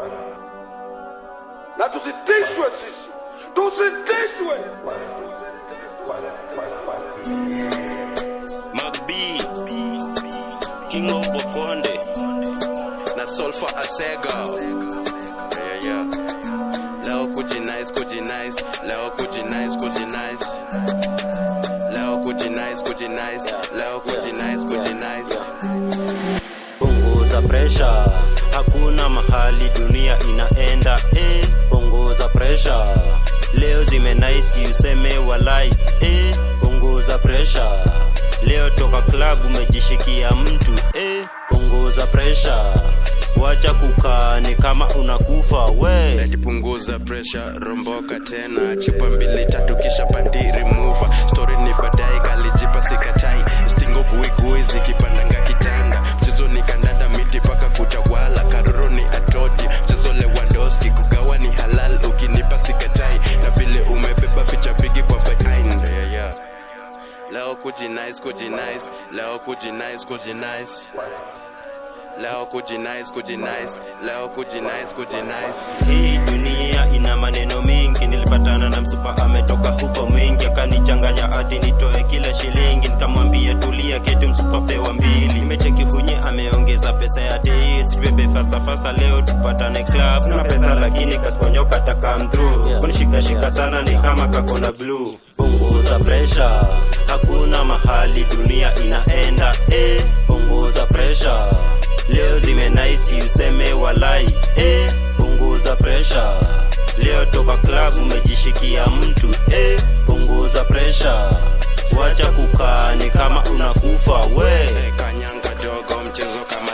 na tusitishwe sisi, tusitishwe. Magbi King of Bokonde na Solfa Asega yeah, yeah. Leo kujinice kujinice leo kujinice kujinice leo kujinice kujinice leo kujinice kujinice punguza presha hakuna mahali dunia inaenda eh, punguza presha leo zimenaisi useme walai eh, punguza presha leo toka klabu umejishikia mtu eh, punguza presha wacha kukaa ni kama unakufa we Eti punguza pressure romboka tena chupa mbili tatu kisha pandi remover story ni baadaye kalijipa sikatai stingo guigui zikipandanga kitanda mchezo ni kandanda miti paka kutawala karoro ni atoti mchezo lewandoski kugawa ni halal ukinipa sikatai na vile umebeba ficha pigi kwa behind yeah, yeah. leo kujinice kujinice leo kujinice kujinice leo kujinice kujinice leo kujinice kujinice hii dunia ina maneno mingi nilipatana na msupa ametoka huko mwingi akanichanganya hadi nitoe kila shilingi nikamwambia tulia keti msupa pewa mbili nimecheki hunye ameongeza pesa ya dei sijubebe fasta fasta leo tupatane club sina pesa lakini kasponyoka takam through kunishikashika sana ni kama kakona blue punguza presha hakuna mahali dunia inaenda eh, punguza presha leo zimenaisi useme walai eh, punguza presha leo toka klabu umejishikia mtu eh, punguza presha wacha kukaa ni kama unakufa we Hey, kanyanga dogo mchezo kama